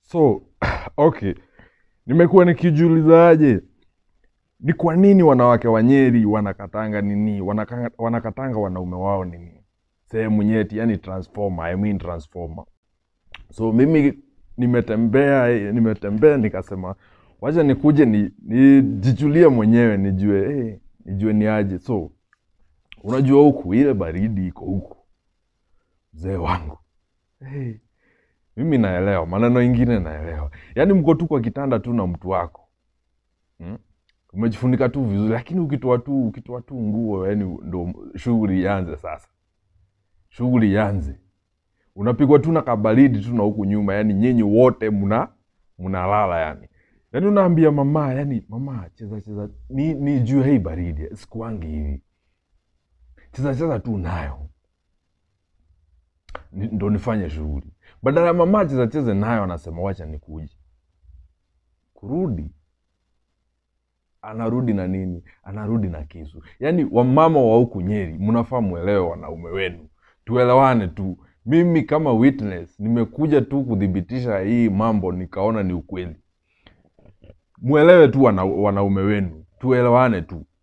so okay nimekuwa nikijiulizaje ni kwa nini wanawake wa Nyeri wanakatanga nini wanakanga, wanakatanga wanaume wao nini sehemu nyeti yani transformer I mean transformer so mimi nimetembea nimetembea nikasema wacha nikuje ni nijijulie mwenyewe nijue hey, nijue ni aje so unajua huku ile baridi iko huku mzee wangu hey, mimi naelewa maneno ingine naelewa yaani mko tu kwa kitanda tu na mtu wako hmm? umejifunika tu vizuri lakini ukitoa tu ukitoa tu nguo yani ndo shughuli ianze sasa shughuli ianze unapigwa tu na kabaridi tu na huku nyuma yani nyinyi wote mna mnalala yani yani unaambia mama yani mama cheza cheza ni, ni juu ya hii baridi sikuangi hivi cheza cheza tu nayo Ni- ndo nifanye shughuli badala ya mama cheza cheze nayo anasema wacha nikuje kurudi anarudi na nini anarudi na kisu yaani wamama wa huku nyeri mnafaa mwelewe wanaume wenu tuelewane tu mimi kama witness nimekuja tu kuthibitisha hii mambo nikaona ni ukweli mwelewe tu wana, wanaume wenu tuelewane tu